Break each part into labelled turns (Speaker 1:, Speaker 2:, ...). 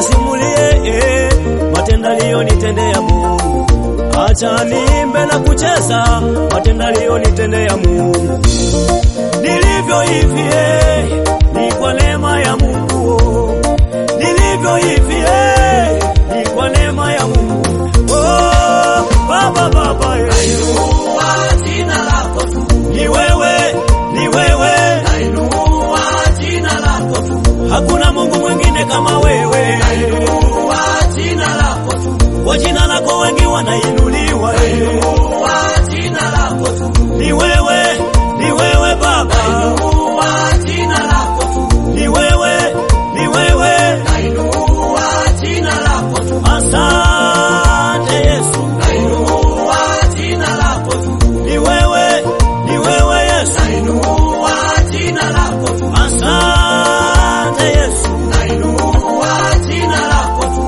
Speaker 1: nikasimulie eh, matendo aliyonitendea Mungu. Acha niimbe na kucheza matendo aliyonitendea Mungu. Nilivyo hivi eh, ni kwa neema ya Mungu. oh. Nilivyo hivi eh, ni kwa neema ya Mungu. Oh, Baba Baba eh.
Speaker 2: Nainua jina lako tu,
Speaker 1: Ni wewe, ni wewe,
Speaker 2: nainua jina lako tu,
Speaker 1: hakuna Mungu mwingine kama wewe.
Speaker 2: nainua jina lako tu,
Speaker 1: Kwa jina lako wengi wanainuliwa.
Speaker 2: nainua jina lako tu,
Speaker 1: Ni wewe, ni wewe Baba,
Speaker 2: nainua jina lako tu,
Speaker 1: ni wewe, ni wewe.
Speaker 2: nainua jina lako tu,
Speaker 1: Asante Yesu,
Speaker 2: nainua jina lako tu,
Speaker 1: ni wewe, ni wewe Yesu.
Speaker 2: nainua jina lako tu,
Speaker 1: Asante Yesu,
Speaker 2: nainua jina lako tu.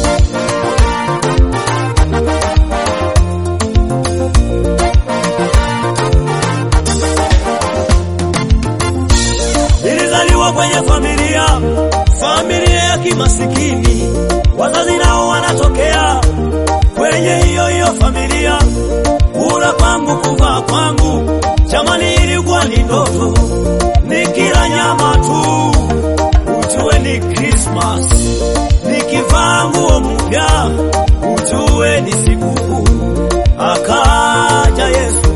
Speaker 1: nilizaliwa kwenye familia, familia ya kimasikini, wazazi nao wanatokea kwenye hiyo hiyo familia. Kula kwangu, kuvaa kwangu, jamani, ilikuwa ni ndoto, nikila nyama tu ujue ni Christmas, nikivaa nguo mpya ujue ni sikukuu. Akaja Yesu,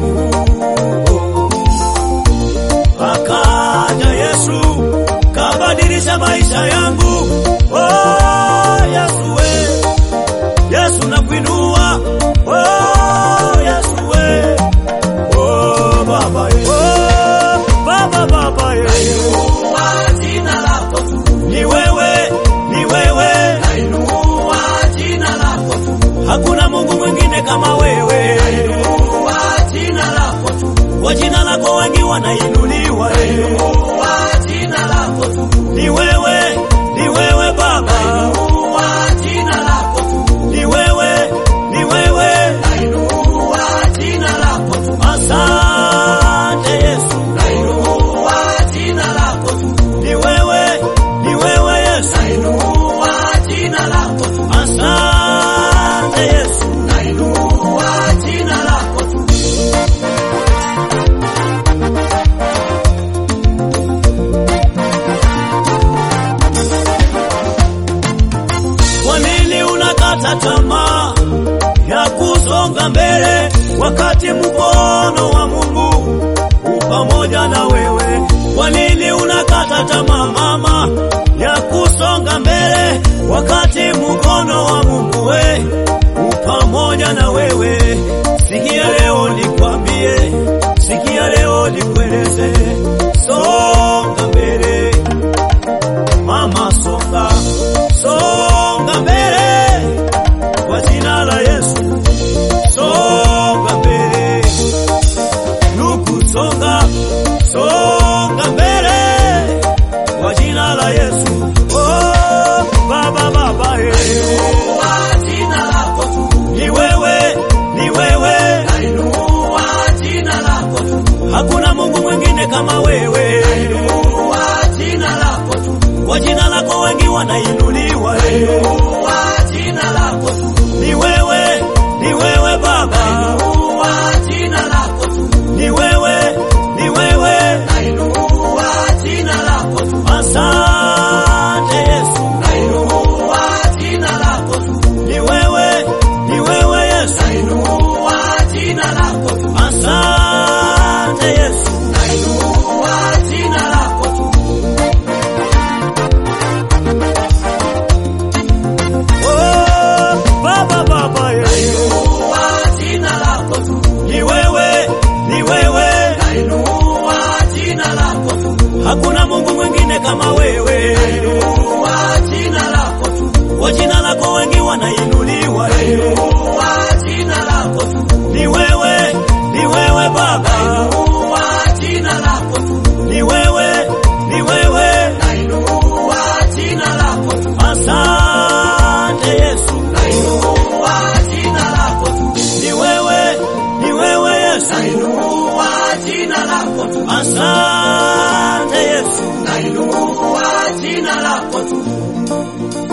Speaker 1: akaja Yesu, kabadilisha maisha yangu. Oh, Yesu we, Yesu nakuinua. Oh, Yesu we, oh Baba ye, oh Baba Baba ye,
Speaker 2: Nainua jina lako tu,
Speaker 1: ni wewe, ni wewe,
Speaker 2: nainua jina lako tu,
Speaker 1: hakuna Mungu mwingine kama wewe.
Speaker 2: nainua jina lako tu,
Speaker 1: Kwa jina lako wengi wanainuliwa.
Speaker 2: nainua jina lako tu,
Speaker 1: Ni wewe, ni wewe Baba,
Speaker 2: nainua jina lako tu,
Speaker 1: ni wewe, ni wewe.
Speaker 2: nainua jina lako tu,
Speaker 1: Asante Yesu,
Speaker 2: nainua jina lako tu,
Speaker 1: ni wewe, ni wewe Yesu.
Speaker 2: nainua jina lako tu,
Speaker 1: Asante Yesu,
Speaker 2: nainua jina lako tu.
Speaker 1: kwa nini unakata tamaa ya kusonga mbele wakati mkono wa Mungu u pamoja na wewe? Kwa nini unakata tamaa mama ya kusonga mbele wakati mkono wa Mungu we u pamoja na wewe? Sikia leo nikwambie, sikia leo nikueleze, songa mbele mama, songa songa mbele kwa jina la Yesu, songa mbele nuku, songa songa mbele kwa jina la Yesu. Oh, baba baba, eh,
Speaker 2: Nainua jina lako tu,
Speaker 1: ni wewe, ni wewe,
Speaker 2: nainua jina lako tu,
Speaker 1: hakuna Mungu mwingine kama wewe.
Speaker 2: nainua jina lako tu,
Speaker 1: Kwa jina lako wengi wanainuliwa. eh.
Speaker 2: nainua jina lako tu,
Speaker 1: Ni wewe, ni wewe Baba,
Speaker 2: nainua jina lako tu,
Speaker 1: ni wewe, ni wewe.
Speaker 2: nainua jina lako tu,
Speaker 1: Asante Yesu,
Speaker 2: nainua jina lako tu,
Speaker 1: ni wewe, ni wewe Yesu.
Speaker 2: nainua jina lako tu,
Speaker 1: Asante Yesu,
Speaker 2: nainua jina lako tu,
Speaker 1: oh Baba Baba, eh.
Speaker 2: nainua jina lako tu,
Speaker 1: ni wewe, ni wewe,
Speaker 2: nainua jina lako tu,
Speaker 1: hakuna Mungu mwingine kama wewe.
Speaker 2: nainua jina lako tu,
Speaker 1: Kwa jina lako wengi wanainuliwa. eh.
Speaker 2: nainua jina lako tu,
Speaker 1: Ni wewe, ni wewe Baba,
Speaker 2: nainua jina lako tu,
Speaker 1: ni wewe, ni wewe.
Speaker 2: nainua jina lako tu,
Speaker 1: Asante Yesu,
Speaker 2: nainua jina lako tu,
Speaker 1: ni wewe, ni wewe Yesu.
Speaker 2: nainua jina lako tu,
Speaker 1: Asante Yesu,
Speaker 2: nainua jina lako tu,